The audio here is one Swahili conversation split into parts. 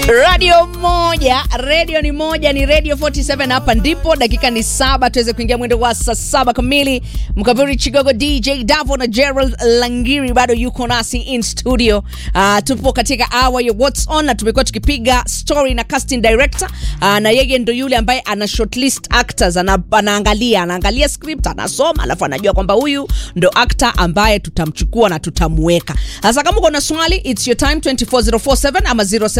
radio moja redio ni moja ni radio 47 hapa ndipo dakika ni saba tuweze kuingia mwendo wa saa saba kamili mkabiri chigogo dj davo na gerald langiri bado yuko nasi in studio uh, tupo katika hour ya whats on na tumekuwa tukipiga story na casting director uh, na yeye ndo yule ambaye ana shortlist actors ana, anaangalia anaangalia script anasoma alafu anajua kwamba huyu ndo actor ambaye tutamchukua na tutamweka sasa kama uko na swali its your time 24047 ama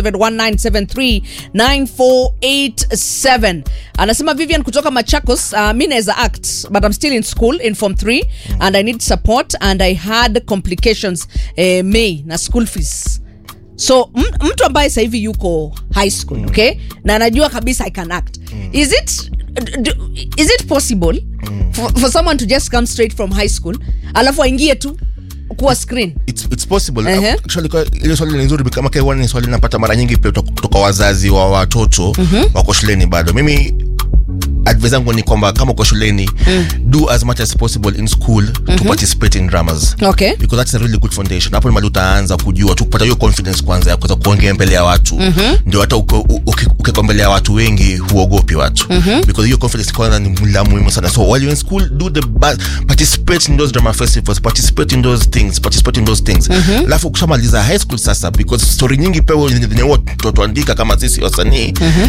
0719739487 anasema vivian kutoka machakos uh, mi naweza act but i'm still in school in form 3 and i need support and i had complications eh, may na school fees so m- mtu ambaye sasa hivi yuko high school mm. okay na anajua kabisa i can act mm. is it d- d- is it possible mm. for, for someone to just come straight from high school alafu aingie tu kuwa screen it's, it's possible Ehe. actually kwa ile swali ni nzuri kama kwa ni swali napata mara nyingi pia kutoka kutoka wazazi wa watoto wako shuleni bado mimi advice yangu ni kwamba kama uko shuleni do as much as possible in school to participate in dramas okay because that's a really good foundation hapo ni mali utaanza kujua tu kupata hiyo confidence kwanza ya kuweza kuongea mbele ya watu ndio hata uko- u- uki- ukiwa mbele ya watu wengi huogopi watu because hiyo confidence kwanza ni la muhimu sana so while you're in school do the ba- participate in those drama festivals participate in those things participate in those things alafu ukishamaliza high school sasa because story nyingi pia huwa zenye huwa tutuandika kama sisi wasanii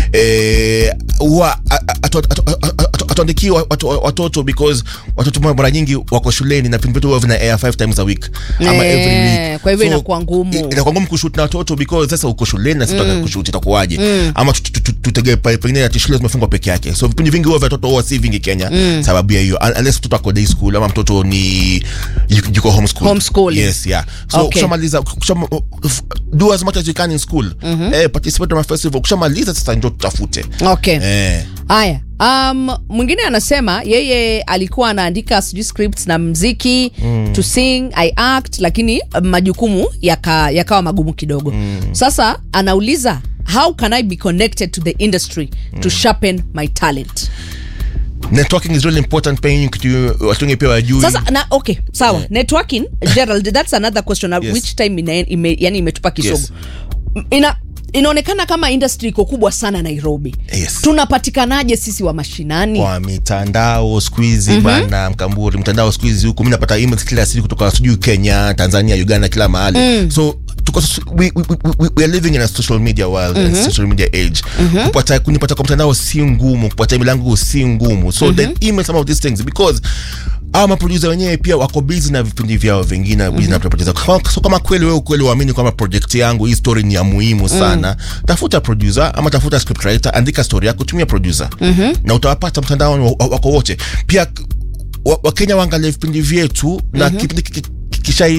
eh, huwa a- a- atu- atu- atu- atu- atuandikii wa- watu- watoto because watoto mara nyingi wako shuleni na vipindi vyetu huwa vina air five times a week ama Eh, every week kwa hivyo inakuwa ngumu. i- inakuwa ngumu kushoot na watoto because sasa uko shuleni na sisi mm. kushoot itakuwaje ama tu- tu- tu- tutege pa- pengine ati shule zimefungwa peke yake so vipindi vingi huwa vya watoto huwa si vingi Kenya sababu ya hiyo Un- unless mtoto ako day school ama mtoto ni yuko yuko homeschool Homeschooling. yes yeah so Okay. kushamaliza kushama, do as much as you can in school eh participate in my festival kushamaliza sasa ndio tutafute okay eh haya um, mwingine anasema yeye alikuwa anaandika sijui scripts na mziki mm. to sing i act lakini um, majukumu yaka- yakawa magumu kidogo mm. sasa anauliza how can i be connected to the industry mm. to sharpen my talent networking is really important pia hii kitu watu wengi pia wajui sasa na okay sawa networking gerald that's another question yes. Yes. which time ina, ime, yani imetupa kisogo Yes. ina inaonekana kama industry iko kubwa sana nairobi Yes. tunapatikanaje sisi wa mashinani kwa mitandao skuhizi mm-hmm. bana mkamburi mtandao skuhizi huku mi napata emails kila siku kutoka sijui kenya tanzania uganda kila mahali mm. so tuko we, we, we, we, we are living in a social media world mm-hmm. and social media age mm-hmm. kupata kunipata kwa mtandao si ngumu kupata email yangu si ngumu so mm-hmm. then email some of these things because au maproducer wenyewe pia wako busy na vipindi vyao vingine mm-hmm. na producer. Kama- so kama kweli wewe kweli uamini kwamba project yangu hii story ni ya muhimu sana mm. tafuta producer ama tafuta scriptwriter andika story yako tumia producer mm-hmm. na utawapata mtandaoni wa- wa- wako wote pia wakenya wa, wakenya waangalie vipindi vyetu na mm-hmm. kipindi ki- ki- kisha